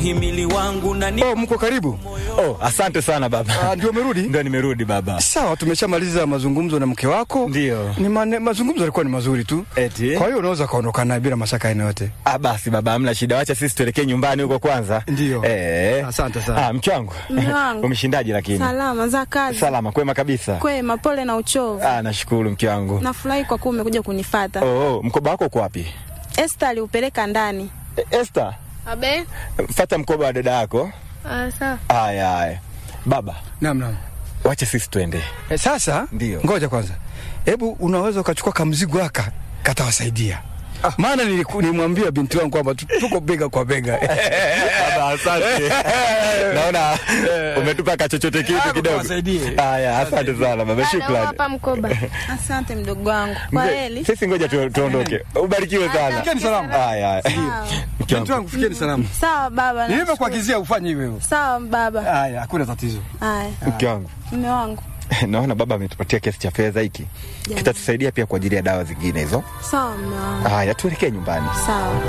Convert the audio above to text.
muhimili wangu na ni Oh, mko karibu? Oh, asante sana baba. Ah, ndio umerudi? Ndio nimerudi baba. Sawa, tumeshamaliza mazungumzo na mke wako. Ndio. Ni mane, mazungumzo yalikuwa ni mazuri tu. Eti? Kwa hiyo unaweza kaondoka naye bila mashaka aina yote. Ah, basi baba, hamna shida, wacha sisi tuelekee nyumbani huko kwanza. Ndio. Eh. Asante sana. Ah, mke wangu. Mume wangu. Umeshindaje lakini? Salama za kazi. Salama, kwema kabisa. Kwema, pole na uchovu. Ah, nashukuru mke wangu. Nafurahi kwa kuwa umekuja kunifata. Oh, oh, mkoba wako uko wapi? Esther aliupeleka ndani. E, Esther, Abe? fata mkoba wa dada yako. Ah, sawa. Haya, haya. Baba, Naam, naam. wacha sisi tuende. E, sasa Ndio. ngoja kwanza, hebu unaweza ukachukua kamzigo haka katawasaidia maana niliku- nilimwambia binti wangu kwamba tu- tuko bega kwa bega. Baba, asante. Naona umetupa kachochote Ah, kitu kidogo. kuwasaidie. Haya, asante sana baba, Dada, shukrani. hapa mkoba. Asante mdogo wangu. Kwa Mzee, heli. Sisi ngoja tu, tuondoke. Ubarikiwe sana. Fikeni salama. Haya, haya. Mke Binti wangu. wangu, fikeni salama. Sawa baba. Nilivyokuagizia ufanye hivyo. Sawa baba. Haya, hakuna tatizo. Haya. Mke wangu. Mume wangu. Naona baba ametupatia kiasi cha fedha hiki. Kitatusaidia pia kwa ajili ya dawa zingine hizo. Sawa mume wangu. Haya, tuelekee nyumbani. Sawa.